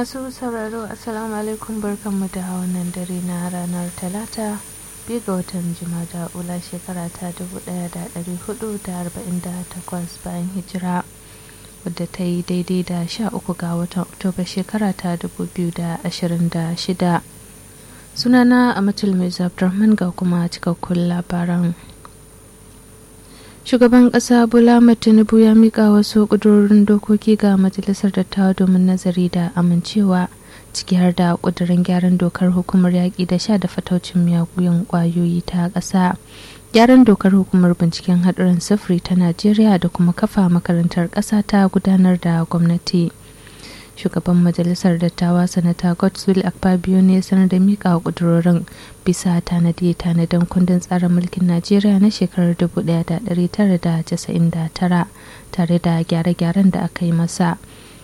masu sauraro assalamu alaikum barkanmu da wannan dare na ranar talata biyu ga watan jimada ula shekara ta 1448 bayan hijira wadda ta yi daidai da 13 ga watan oktoba shekara ta 2026 sunana amatul mai abdurrahman ga kuma cikakkun labaran shugaban kasa bola tinubu ya mika wasu kudurorin dokoki ga majalisar dattawa domin nazari da amincewa ciki har da kudurin gyaran dokar hukumar yaƙi da sha da fataucin miyagun ƙwayoyi ta ƙasa gyaran dokar hukumar binciken haɗuran sufuri ta najeriya da kuma kafa makarantar ƙasa ta gudanar da gwamnati shugaban majalisar dattawa sanata godswill akpabio ne sanar da mika kudurorin bisa tanadi tanadin kundin tsarin mulkin najeriya na shekarar 1999 tare da gyare-gyaren da aka yi masa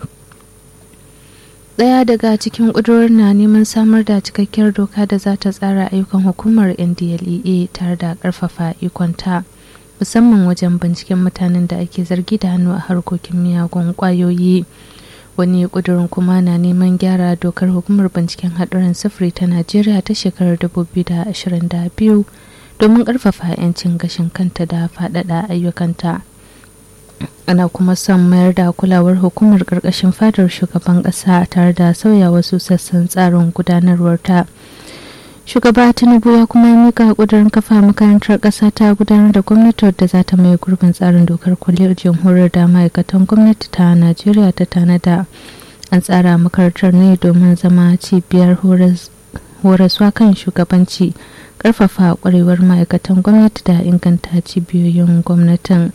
daya daga cikin kudurorin na neman samar da cikakkiyar doka da za ta tsara ayyukan hukumar ndlea tare da karfafa ikonta musamman wajen binciken mutanen da ake zargi da hannu a harkokin miyagun kwayoyi wani kudurin kuma na neman gyara dokar hukumar binciken haɗuran sufuri ta najeriya ta shekarar 2022 domin ƙarfafa 'yancin gashin kanta da faɗaɗa ayyukanta ana kuma son mayar da kulawar hukumar ƙarƙashin fadar shugaban ƙasa tare da sauya wasu sassan tsarin gudanarwarta shugaba tinubu ya kuma mika kudurin kafa makarantar ƙasa ta gudanar da gwamnati wadda za ta mai gurbin tsarin dokar kwalliyar jamhuriyar da ma'aikatan gwamnati ta najeriya ta tanada an tsara makarantar ne domin zama cibiyar horaswa kan shugabanci ƙarfafa ƙwarewar ma'aikatan gwamnati da inganta cibiyoyin gwamnatin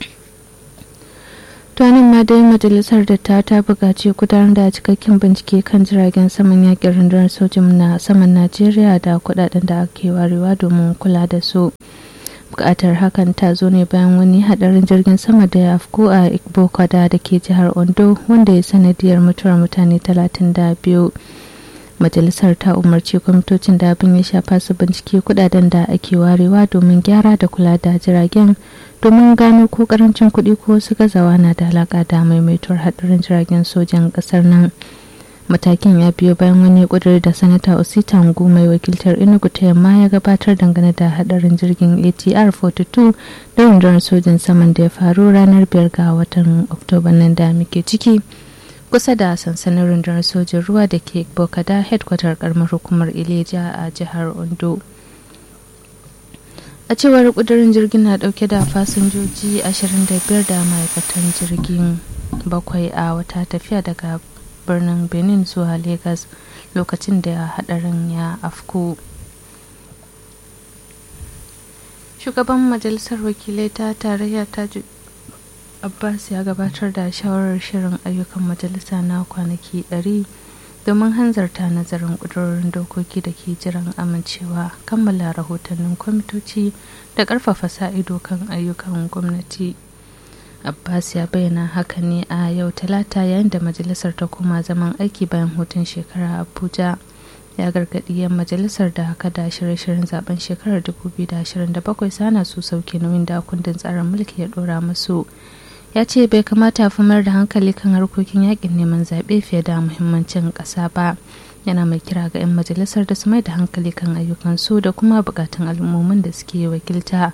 tuwanin ma dai majalisar da ta ta buƙaci gudanar da cikakken bincike kan jiragen saman yakin rundunar sojin na saman najeriya da kudaden da ake warewa domin kula da su bukatar hakan ta zo ne bayan wani hadarin jirgin sama da ya afko a ikbokwada da ke jihar ondo wanda ya sanadiyar mutuwar mutane 32 majalisar ta umarci kwamitocin da abin ya shafa su bincike kudaden da ake warewa domin gyara da kula da jiragen domin gano ko karancin kuɗi ko wasu gazawa na da alaƙa da maimaituwar haɗarin jiragen sojan ƙasar nan matakin ya biyo bayan wani ƙudiri da sanata osita ngu mai wakiltar enugu ta yamma ya gabatar dangane da haɗarin jirgin atr 42 da rundunar sojan saman da ya faru ranar biyar ga watan oktoba nan da muke ciki kusa da sansanin rundunar sojin ruwa da ke bokada headquarter karamar hukumar ileja a jihar ondo a cewar kudurin jirgin na dauke da fasinjoji 25 da ma'aikatan jirgin bakwai a wata tafiya daga birnin benin zuwa lagos lokacin da hadarin ya afku shugaban majalisar wakilai ta tarayya ta abbas ya gabatar da shawarar shirin ayyukan majalisa na kwanaki 100 domin hanzarta nazarin ƙudurorin dokoki da ke jiran amincewa kammala rahotannin kwamitoci da ƙarfafa sa-ido kan ayyukan gwamnati abbas ya bayyana haka ne a yau talata yayin da majalisar ta koma zaman aiki bayan hutun shekara abuja ya gargaɗi yan majalisar da haka da shirye-shiryen zaben shekarar 2027 sana su sauke nauyin da kundin tsarin mulki ya ɗora musu ya ce bai kamata fi mayar da hankali kan harkokin yakin neman zaɓe fiye da muhimmancin ƙasa ba yana mai kira ga 'yan majalisar da su mai da hankali kan ayyukansu da kuma buƙatun al'ummomin da suke wakilta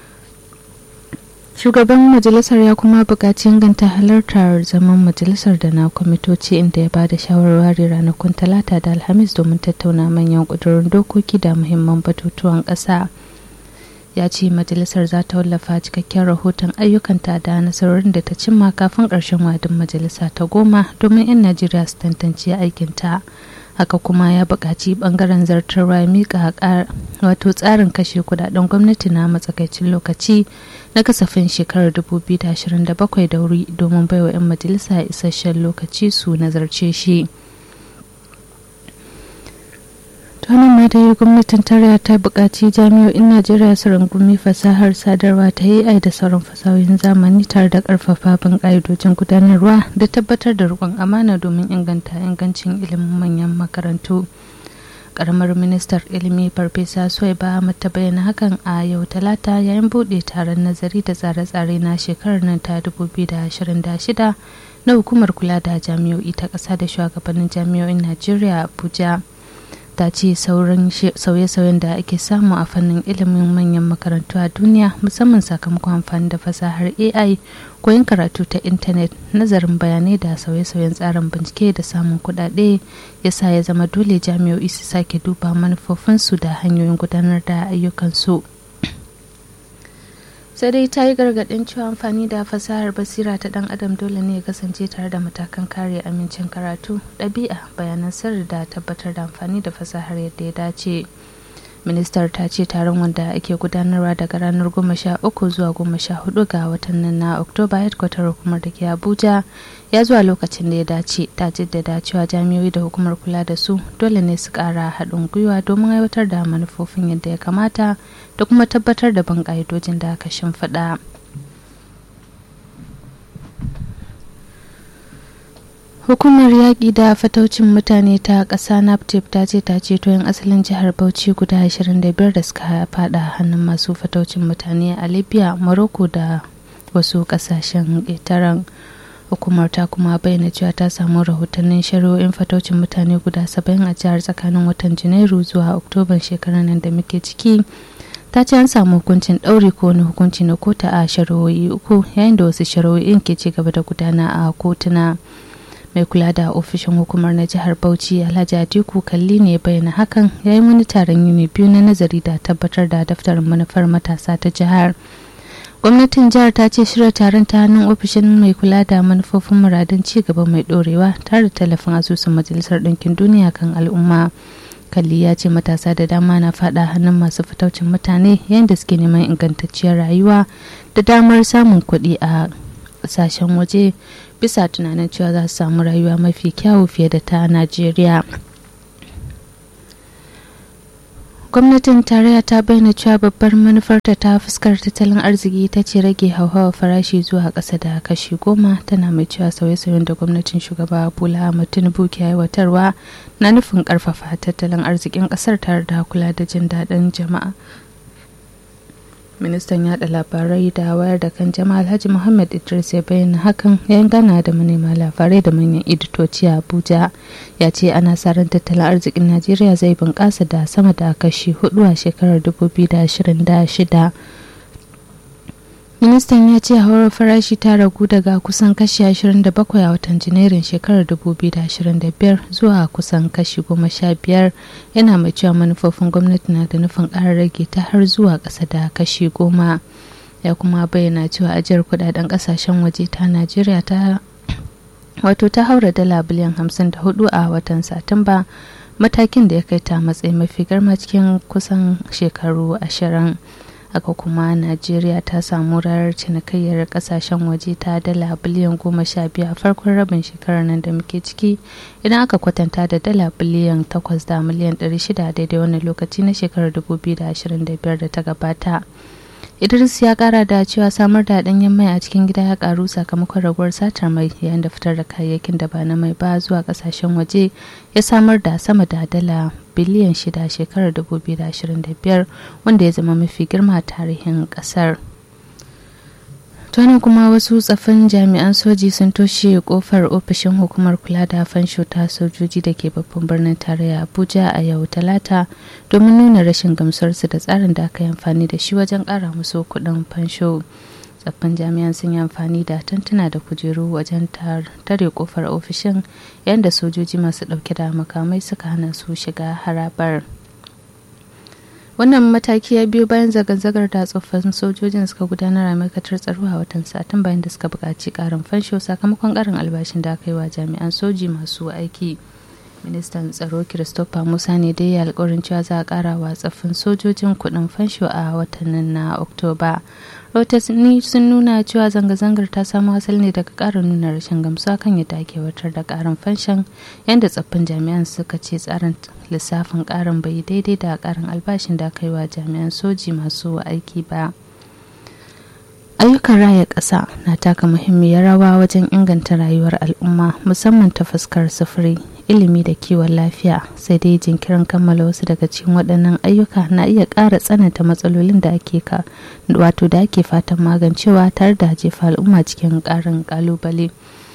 shugaban majalisar ya kuma buƙaci inganta halartar zaman majalisar da na kwamitoci inda ya ba da shawarwari ranakun talata da alhamis domin tattauna manyan ƙudurin dokoki da muhimman batutuwan ƙasa. ya ce majalisar za ta wallafa cikakken rahoton ayyukanta da nasarorin da ta cimma kafin ƙarshen wadin majalisa ta goma domin 'yan najeriya su tantance aikinta haka kuma ya buƙaci ɓangaren zartarwa miƙa wato tsarin kashe kudaden gwamnati na matsakaicin lokaci na kasafin shekarar 2027 da wuri domin baiwa 'yan majalisa isasshen lokaci su nazarce shi. tunan ma dai gwamnatin tarayya ta buƙaci jami'o'in najeriya su rungumi fasahar sadarwa ta ai da sauran fasahohin zamani tare da ƙarfafa bin ƙa'idojin gudanarwa da tabbatar da riƙon amana domin inganta ingancin ilimin manyan makarantu karamar ministar ilimi farfesa suwaiba ta bayyana hakan a yau talata yayin buɗe taron nazari da tsare-tsare na shekarar nan ta 2026 na hukumar kula da jami'o'i ta ƙasa da shugabannin jami'o'in najeriya abuja ta ce sauran sauye-sauyen da ake samu a fannin ilimin manyan makarantu a duniya musamman sakamakon amfani da fasahar ai koyon karatu ta intanet nazarin bayanai da sauye-sauyen tsarin bincike da samun kudade ya sa ya zama dole jami'o'i su sake duba manufofinsu da hanyoyin gudanar da ayyukansu sai dai ta yi gargaɗin cewa amfani da fasahar basira ta ɗan adam dole ne ya kasance tare da matakan kare amincin karatu ɗabi'a bayanan sirri da tabbatar da amfani da fasahar yadda ya dace ministar ta ce taron wanda ake gudanarwa daga ranar goma sha uku zuwa goma sha hudu ga watan nan na oktoba headquarter hukumar da ke abuja ya zuwa lokacin da ya dace ta jaddada cewa jami'oi da hukumar kula da su dole ne su kara haɗin gwiwa domin aiwatar da manufofin yadda ya kamata da kuma tabbatar da ban ƙa'idojin da aka shimfiɗa. hukumar yaƙi da fataucin mutane ta ƙasa naptip ta ce ta ceto 'yan asalin jihar bauchi guda 25 da suka fada hannun masu fataucin mutane a libya morocco da wasu ƙasashen ƙetaren hukumar ta kuma bayyana cewa ta samu rahotannin shari'o'in fataucin mutane guda 70 a jihar tsakanin watan janairu zuwa oktoban shekarar nan da muke ciki ta ce an samu hukuncin ɗauri ko wani hukunci na kota a shari'o'i uku yayin da wasu shari'o'in ke ci gaba da gudana a kotuna mai kula da ofishin hukumar na jihar bauchi alhaji atiku kalli ne bayyana hakan yayin wani taron yini biyu na nazari da tabbatar da daftarin manufar matasa ta jihar gwamnatin jihar ta ce shirya taron ta hannun ofishin mai kula da manufofin muradun ci gaba mai dorewa tare da tallafin asusun majalisar ɗinkin duniya kan al'umma kalli ya ce matasa da dama na fada hannun masu fitaucin mutane yayin da suke neman ingantacciyar rayuwa da damar samun kuɗi a ƙasashen waje bisa tunanin cewa za su samu rayuwa mafi kyawu fiye da ta najeriya gwamnatin tarayya ta bayyana cewa babbar manufarta ta fuskar tattalin arziki ta ce rage hauhawar farashi zuwa ƙasa da kashi goma tana mai cewa sauye-sauyen da gwamnatin shugaba bola ahmad tinubu ke aiwatarwa na nufin ƙarfafa tattalin arzikin ƙasar tare da kula da jin daɗin jama'a ministan yada labarai da wayar da kan jama'a alhaji muhammad idris ya bayyana hakan yayin gana da manema labarai da manyan editoci a abuja ya ce ana sa ran tattalin arzikin najeriya zai bunƙasa da sama da kashi hudu a shekarar 2026 ministan ya ce haurar farashi ta ragu daga kusan kashi 27 a watan janairun shekarar 2025 zuwa kusan kashi 15 yana mai cewa manufofin gwamnati na da nufin ƙara rage ta har zuwa ƙasa da kashi 10 ya kuma bayyana cewa ajiyar kudaden ƙasashen waje ta najeriya ta wato ta haura dala biliyan 54 a watan satumba matakin da ya kai ta matsayi mafi girma cikin kusan shekaru ashirin. haka kuma najeriya ta samu ranar cinikayyar kasashen waje ta dala biliyan goma sha biyu a farkon rabin shekarar nan da muke ciki idan aka kwatanta da dala biliyan takwas da miliyan ɗari shida daidai wani lokaci na shekarar dubu biyu da ashirin da biyar da ta gabata idris ya kara da cewa samar da ɗanyen mai a cikin gida ya karu sakamakon raguwar satar mai yayin da fitar da kayayyakin da ba na mai ba zuwa kasashen waje ya samar da sama da dala biliyan shida shekarar 2025 wanda ya zama mafi girma a tarihin kasar tunan kuma wasu tsafin jami'an soji sun toshe kofar ofishin hukumar kula da fansho ta sojoji da ke babban birnin tarayya abuja a yau talata domin nuna rashin gamsuwarsu da tsarin da aka yi amfani da shi wajen kara musu kuɗin fansho tsaffin jami'an sun yi amfani da tantuna da kujeru wajen tare kofar ofishin yayin da sojoji masu dauke da makamai suka hana su shiga harabar wannan mataki ya biyo bayan zanga-zangar da tsofaffin sojojin suka gudanar a ma'aikatar tsaro a watan satin bayan da suka buƙaci ƙarin fansho sakamakon ƙarin albashin da aka yi wa jami'an soji masu aiki ministan tsaro christopher musa ne dai ya alkawarin cewa za a kara wa tsaffin sojojin kudin fansho a watannin na oktoba rahotanni sun nuna cewa zanga-zangar ta samo asali ne daga karin nuna rashin gamsuwa kan yadda ake watar da karin fanshon yadda tsaffin jami'an suka ce tsarin lissafin karin bai daidai da karin albashin da aka yi wa jami'an soji masu aiki ba ayyukan raya ƙasa na taka muhimmiyar rawa wajen inganta rayuwar al'umma musamman ta fuskar sufuri ilimi da kiwon lafiya sai dai jinkirin kammala wasu daga cikin waɗannan ayyuka na iya ƙara tsananta matsalolin da ake ka wato da ake fatan magancewa tare da jefa al'umma cikin ƙarin ƙalubale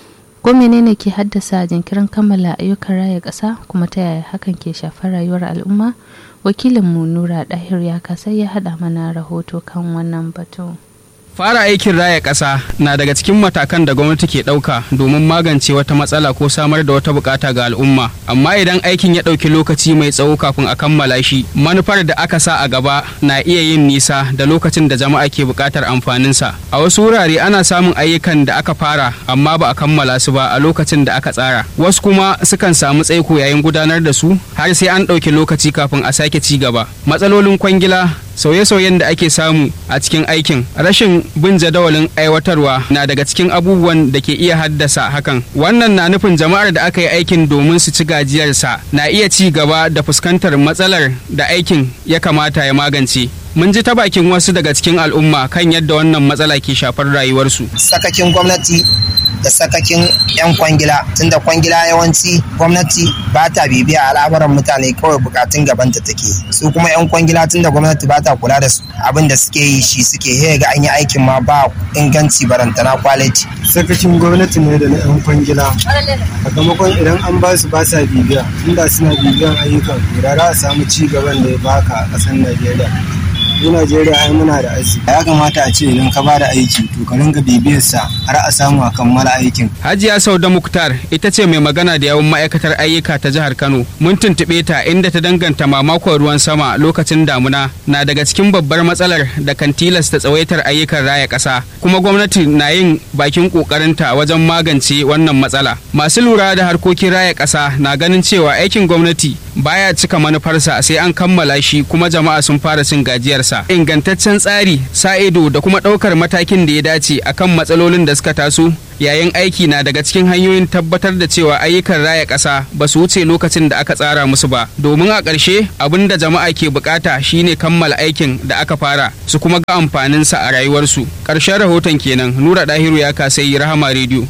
ko menene ke haddasa jinkirin kammala ayyukan raya ƙasa kuma ta yaya hakan ke shafar rayuwar al'umma wakilinmu nura ɗahir ya kasai ya haɗa mana rahoto kan wannan batu. Fara aikin raya ƙasa na daga cikin matakan da gwamnati ke ɗauka domin magance wata matsala ko samar da wata bukata ga al'umma. Amma idan aikin ya ɗauki lokaci mai tsawo kafin a kammala shi, manufar da aka sa a gaba na iya yin nisa da lokacin da jama'a ke buƙatar amfaninsa. A wasu wurare ana samun ayyukan da aka fara amma ba a kammala su ba a lokacin da aka tsara. Wasu kuma sukan samu tsaiko yayin gudanar da su har sai an ɗauki lokaci kafin a sake ci gaba. Matsalolin kwangila sauye-sauyen da ake samu a cikin aikin rashin bin jadawalin aiwatarwa na daga cikin abubuwan da ke iya haddasa hakan wannan na nufin jama'ar da aka yi aikin domin su ci gajiyarsa na iya ci gaba da fuskantar matsalar da aikin ya kamata ya magance mun ji ta bakin wasu daga cikin al'umma kan yadda wannan matsala ke shafar rayuwarsu sakakin gwamnati da sakakin 'yan kwangila tunda kwangila yawanci gwamnati ba ta bibiya al'amuran mutane kawai bukatun gabanta take su kuma 'yan kwangila tunda gwamnati ba ta kula da su abin da suke yi shi suke he ga an yi aikin ma ba inganci barantana kwaliti sakacin gwamnati ne da na 'yan kwangila sakamakon idan an ba su ba sa bibiya inda suna bibiyan ayyukan da za a samu ci gaban da ya baka a ƙasar najeriya mu Najeriya ai muna da aiki. Ya kamata a ce idan ka ba da aiki to ka ringa bibiyar sa har a samu a kammala aikin. Hajiya Sauda Muktar ita ce mai magana da yawan ma'aikatar ayyuka ta jihar Kano. Mun tuntuɓe ta inda ta danganta mamakon ruwan sama lokacin damuna na daga cikin babbar matsalar da kan tilasta tsawaitar ayyukan raya ƙasa. Kuma gwamnati na yin bakin ƙoƙarinta wajen magance wannan matsala. Masu lura da harkokin raya ƙasa na ganin cewa aikin gwamnati baya cika manufarsa sai an kammala shi kuma jama'a sun fara cin gajiyar sa ingantaccen tsari sa ido da kuma ɗaukar matakin da ya dace akan matsalolin da suka taso yayin aiki na daga cikin hanyoyin tabbatar da cewa ayyukan raya ƙasa ba su wuce lokacin da aka tsara musu ba domin a ƙarshe abin da jama'a ke bukata shine kammala aikin da aka fara su kuma ga amfaninsa a rayuwarsu ƙarshen rahoton kenan nura dahiru ya kasai rahama rediyo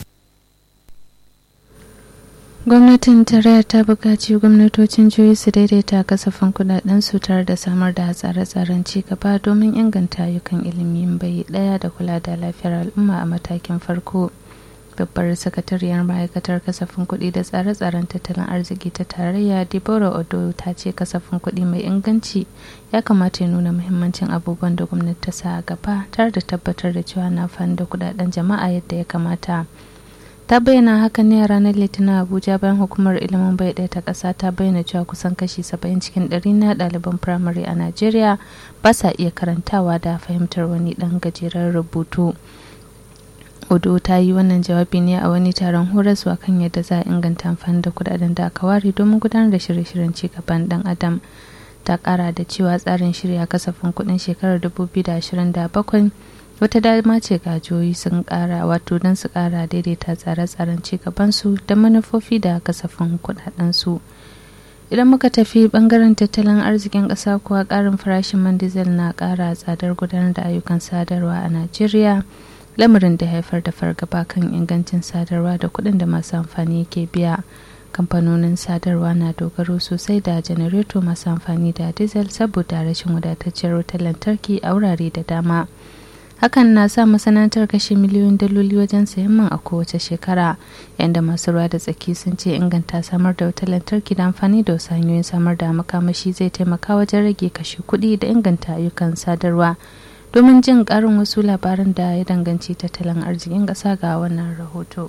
gwamnatin tarayya ta buƙaci gwamnatocin jihohi su daidaita kasafin kudaden su tare da samar da tsare-tsaren ci gaba domin inganta ayyukan ilimi bai ɗaya da kula da lafiyar al'umma a matakin farko babbar sakatariyar ma'aikatar kasafin kuɗi da tsare-tsaren tattalin arziki ta tarayya deborah odo ta ce kasafin kuɗi mai inganci ya kamata ya nuna muhimmancin abubuwan da gwamnati ta sa a gaba tare da tabbatar da cewa na da kudaden jama'a yadda ya kamata ta bayyana hakan ne a ranar litinin abuja bayan hukumar ilimin bai ɗaya ta ƙasa ta bayyana cewa kusan kashi 70 cikin ɗari na ɗaliban firamare a najeriya ba sa iya karantawa da fahimtar wani ɗan gajeren rubutu odo ta yi wannan jawabi ne a wani taron horaswa kan yadda za a inganta amfani da kudaden da aka ware domin gudanar da shirye-shiryen cigaban ɗan adam ta ƙara da cewa tsarin shirya kasafin kuɗin shekarar 2027 wata dama ce ga jihohi sun kara wato don su kara daidaita tsare-tsaren cigabansu da manufofi da kasafin kudadensu idan muka tafi bangaren tattalin arzikin ƙasa kuwa ƙarin farashin man diesel na ƙara tsadar gudanar da ayyukan sadarwa a najeriya lamarin da haifar da fargaba kan ingancin sadarwa da kuɗin da masu amfani ke biya kamfanonin sadarwa na dogaro sosai da janareto masu amfani da diesel saboda rashin wadatacciyar wutar lantarki a wurare da dama hakan na sa masana'antar kashe miliyoyin daloli wajen sayan man a kowace shekara yadda masu ruwa da tsaki sun ce inganta samar da wutar lantarki da amfani da wasu hanyoyin samar da makamashi zai taimaka wajen rage kashe kuɗi da inganta ayyukan sadarwa domin jin ƙarin wasu labaran da ya danganci tattalin arzikin ƙasa ga wannan rahoto.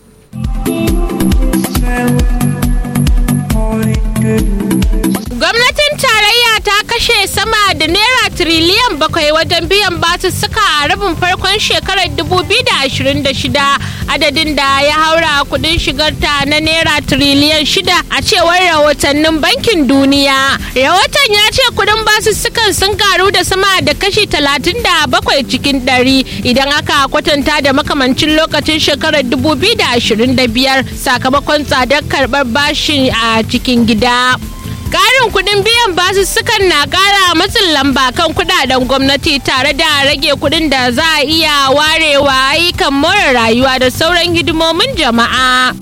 Gwamnatin tarayya ta kashe sama da naira tiriliyan bakwai wajen biyan basussuka a rabin farkon shekarar 2026 adadin da ya haura kudin shigarta na naira tiriliyan shida a cewar rahotannin bankin duniya. Rahoton ya ce kudin basussukan sun karu da sama da kashi 37 cikin ɗari idan aka kwatanta da makamancin lokacin shekarar 2025 sakamakon tsadar karɓar bashi a cikin gida. Ƙarin kuɗin biyan basussukan na ƙara matsin lamba kan kuɗaɗen gwamnati tare da rage kuɗin da za a iya warewa ayyukan more rayuwa da sauran hidimomin jama'a.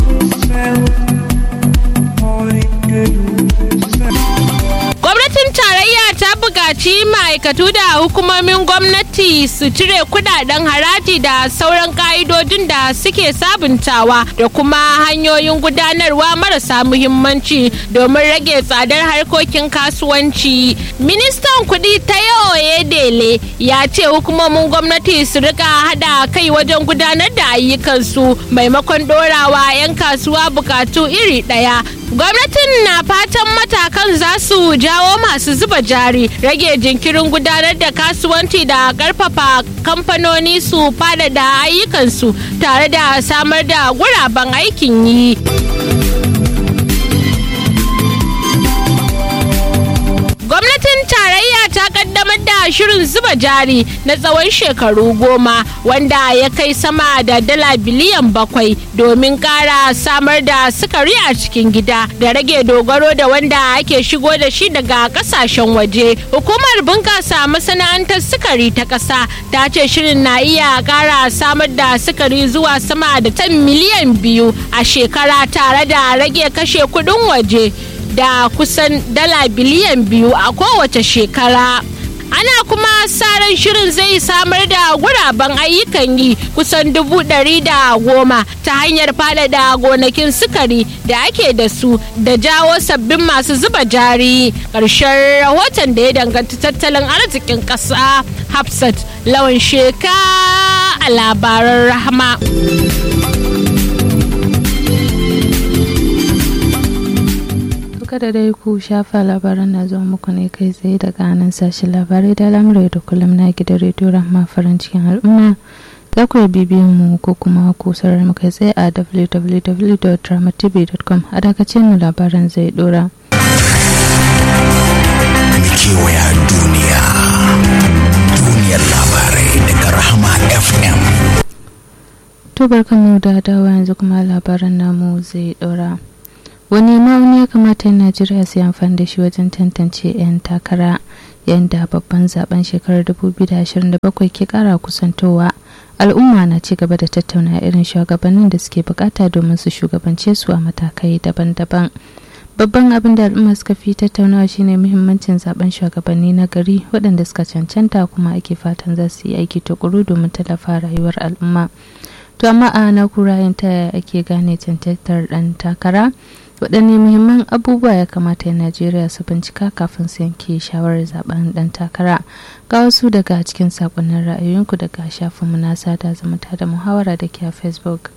Gwamnatin tarayya ta buƙaci buƙaci ma'aikatu da hukumomin gwamnati su cire kudaden haraji da sauran ka'idodin da suke sabuntawa da kuma hanyoyin gudanarwa marasa muhimmanci domin rage tsadar harkokin kasuwanci. Ministan kuɗi ta Oyedele ya ce hukumomin gwamnati su rika hada kai wajen gudanar da ayyukansu maimakon dorawa 'yan kasuwa bukatu iri ɗaya gwamnatin na fatan matakan za su jawo masu zuba jari rage jinkirin gudanar da kasuwanci da karfafa kamfanoni su faɗaɗa ayyukansu tare da samar da guraben aikin yi. gwamnatin tarayya ta kaddamar da shirin zuba jari na tsawon shekaru goma wanda ya kai sama da dala biliyan bakwai domin kara samar da sukari a cikin gida da rage dogaro da wanda ake shigo da shi daga kasashen waje hukumar bunkasa masana'antar sukari ta ƙasa ta ce shirin na iya kara samar da sukari zuwa sama da tan miliyan biyu a shekara tare da rage kashe kudin waje da kusan dala biliyan biyu a kowace shekara. ana kuma sa ran shirin zai samar da guraben ayyukan yi kusan dubu ɗari da goma ta hanyar faɗaɗa gonakin sukari da ake da su da jawo sabbin masu zuba jari ƙarshen rahoton da ya danganci tattalin arzikin ƙasa hafsat lawan sheka a labaran rahama. kada dai ku shafa labaran na zuwa muku ne kai tsaye daga nan sashen labarai da lamurai da kullum na gidan rediyo rahma farin cikin al'umma za ku bibiyan mu ko kuma ku sarar mu kai tsaye a www.dramatv.com a dakacin mu labaran zai dora. kewaya duniya duniyar labarai daga rahama fm to barkanmu da dawa yanzu kuma labaran namu zai dora. wani ma'auni ya kamata najeriya su amfani da shi wajen tantance 'yan takara yadda babban zaben shekarar 2027 ke kara kusantowa al'umma na ci gaba da tattauna irin shugabannin da suke bukata domin su shugabance su a matakai daban-daban babban abin da al'umma suka fi tattaunawa shine muhimmancin zaben shugabanni na gari waɗanda suka cancanta kuma ake fatan za su yi aiki tukuru domin tallafa rayuwar al'umma to amma a na kurayen ta ake gane cancantar ɗan takara waɗanne muhimman abubuwa ya kamata najeriya su bincika kafin su yanke shawarar zaben ɗan takara ga wasu daga cikin sakonnin ra'ayoyinku daga shafinmu na sada zumunta da muhawara da ke a facebook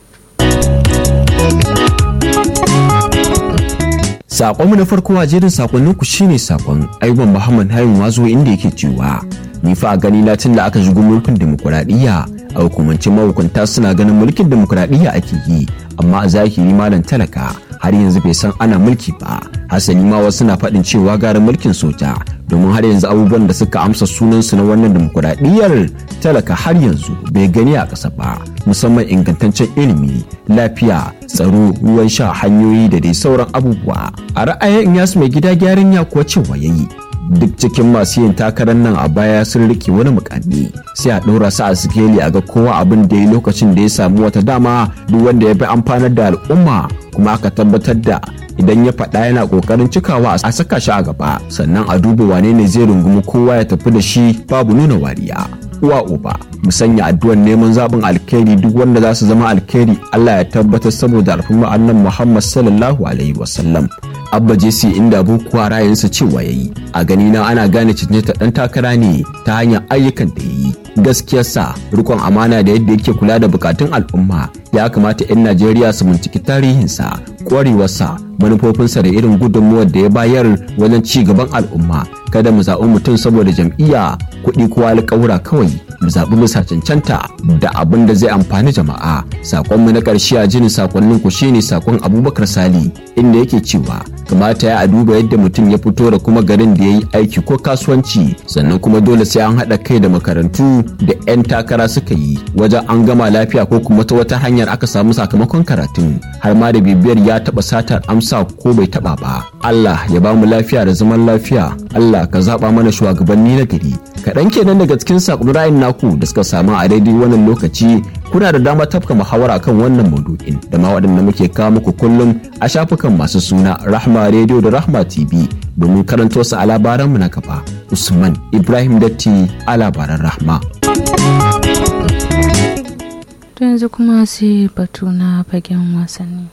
Sakonmu na farko a jerin sakonninku shine sakon Ayuban Muhammad Hayin Wazo inda yake cewa ni fa a gani na tun da aka shigo mulkin demokuraɗiyya a hukumance mahukunta suna ganin mulkin demokuraɗiyya ake yi amma a zahiri malam talaka har yanzu bai san ana mulki ba hasali ma wasu na faɗin cewa gara mulkin soja domin har yanzu abubuwan da suka amsa sunansu na wannan demokuraɗiyyar talaka har yanzu bai gani a ƙasa ba musamman ingantaccen ilimi lafiya tsaro ruwan sha hanyoyi da dai sauran abubuwa a ra'ayin yasu mai gida gyaran ya kuwa cewa yayi duk cikin masu yin takarar nan a baya sun rike wani mukami sai a ɗora su a sikeli a ga kowa abin da ya lokacin da ya samu wata dama duk wanda ya bi amfanar da al'umma kuma aka tabbatar da idan ya faɗa yana ƙoƙarin cikawa a saka shi a gaba sannan a duba wane ne zai rungumi kowa ya tafi da shi babu nuna wariya uwa uba mu sanya addu'ar neman zaɓin alkhairi duk wanda za su zama alkhairi Allah ya tabbatar saboda alfumma annan Muhammad sallallahu alaihi wasallam abba jesse inda bukuwa ra'ayinsa cewa yayi a gani na ana gane cancanta dan takara ne ta hanyar ayyukan da yayi gaskiyarsa rikon amana da yadda yake kula da bukatun al'umma ya kamata 'yan najeriya su binciki tarihinsa kwarewarsa manufofinsa da irin gudunmuwar da ya bayar wajen ci gaban al'umma kada mu zaɓi mutum saboda jam'iyya kuɗi ko alƙawura kawai mu zaɓi bisa cancanta da abin da zai amfani jama'a sakonmu na ƙarshe a jinin sakonnin ku shine sakon abubakar sali inda yake cewa kamata ya a duba yadda mutum ya fito da kuma garin da ya yi aiki ko kasuwanci sannan kuma dole sai an haɗa kai da makarantu da 'yan takara suka yi wajen an gama lafiya ko kuma ta wata hanyar aka samu sakamakon karatun har ma da bibiyar ya taɓa satar amsa ko bai taɓa ba Allah ya ba mu lafiya da zaman lafiya Allah ka zaɓa mana shugabanni na gari kaɗan kenan daga cikin sakon ra'ayin naku da suka samu a daidai wannan lokaci kuna da dama tafka muhawara kan wannan maudu'in da ma waɗanda muke kawo muku kullum a shafukan masu suna rahma radio da rahma tv domin karanto su a labaranmu na gaba usman ibrahim datti a labaran rahma to yanzu kuma sai batu na fagen wasanni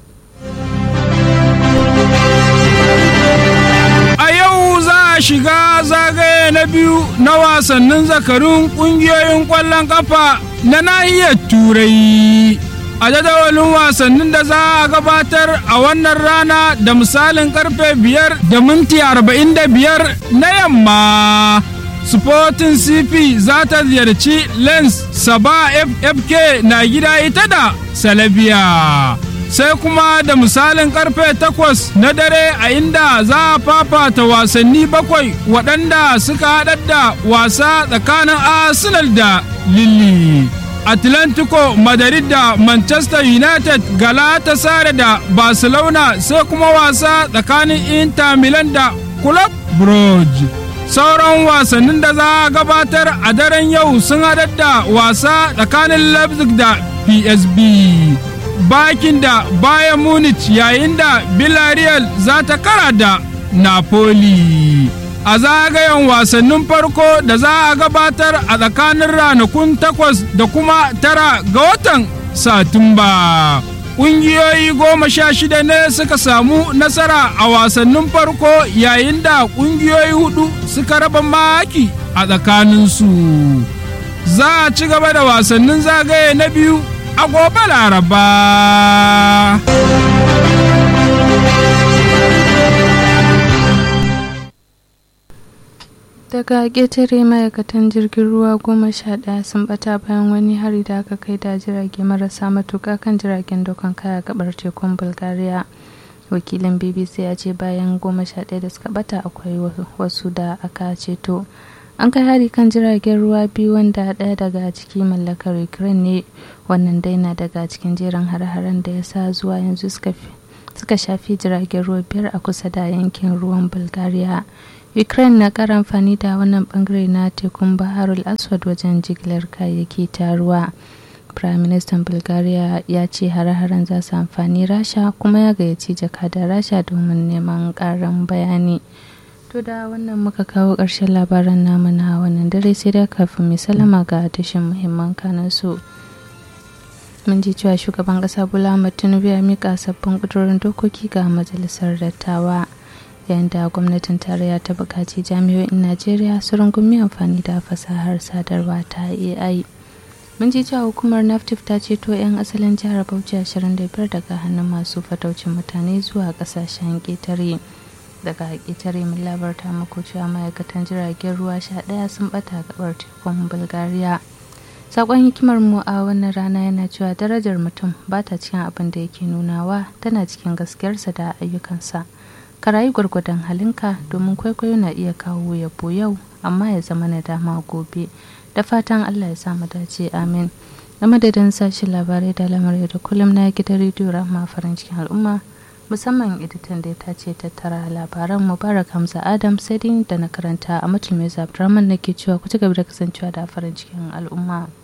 A yau za a shiga zagaye na biyu na wasannin zakarun ƙungiyoyin ƙwallon ƙafa na nahiyar Turai. A jadawalin wasannin da za a gabatar a wannan rana da misalin karfe biyar da minti arba'in da biyar na yamma. Sporting CP za ta ziyarci Lens Saba FFK na gida ita da Salabiya. sai kuma da misalin karfe takwas na dare a inda za a fafata wasanni bakwai waɗanda suka haɗar da wasa tsakanin arsenal da lilli atlantico madrid da manchester united galatasaray da barcelona sai kuma wasa tsakanin inter milan da club brugge sauran wasannin da za a gabatar a daren yau sun haɗar da wasa tsakanin leipzig da psb bakin da bayan munich yayin da villarreal za ta kara da napoli a zagayen wasannin farko da za a gabatar a tsakanin ranakun takwas da kuma tara ga watan satumba ƙungiyoyi goma sha shida ne suka samu nasara a wasannin farko yayin da ƙungiyoyi hudu suka raba maki a tsakaninsu za a ci gaba da wasannin zagaye na biyu a gobe laraba. daga ƙetare ma'aikatan jirgin ruwa goma sha ɗaya sun bata bayan wani hari da aka kai da jirage marasa matuƙa kan jiragen dokan kaya gabar tekun bulgaria wakilin bbc ya ce bayan goma sha ɗaya da suka bata akwai wasu da aka ceto an kai hari kan jiragen ruwa biyu wanda ɗaya daga ciki mallakar ukraine ne wannan dai na daga cikin jerin har-haren da ya sa zuwa yanzu suka shafi jiragen ruwa biyar a kusa da yankin ruwan bulgaria ukraine na kara amfani da wannan bangare na tekun baharul aswad wajen jigilar kayayyaki ta ruwa prime minister bulgaria ya ce hare-haren za su amfani rasha kuma ya gayyaci jakadar rasha domin neman karin bayani to da wannan muka kawo ƙarshen labaran namu na wannan dare sai da kafin mai salama ga tashin muhimman kanan su mun ji cewa shugaban ƙasa bola tinubu ya mika sabbin ƙudurin dokoki ga majalisar dattawa yayin da gwamnatin tarayya ta buƙaci jami'o'in najeriya su rungumi amfani da fasahar sadarwa ta ai mun ji cewa hukumar naftif ta ceto 'yan asalin jihar bauchi 25 daga hannun masu fataucin mutane zuwa ƙasashen ƙetare daga ƙetare mun labarta muku cewa ma'aikatan jiragen ruwa sha ɗaya sun ɓata gabar tekun bulgaria sakon hikimar mu a wannan rana yana cewa darajar mutum ba ta cikin abin da yake nunawa tana cikin gaskiyarsa da ayyukansa ka rayu gwargwadon halinka domin kwaikwayo na iya kawo yabo yau amma ya zama na dama gobe da fatan allah ya sa mu dace amin na madadin sashen labarai da lamarai da kullum na gidan rediyo rahama farin cikin al'umma musamman editan da ta ce tattara labaran mubarak hamza adam sai da na karanta a mutum mai abdurrahman nake cewa ku ci gaba da kasancewa da farin cikin al'umma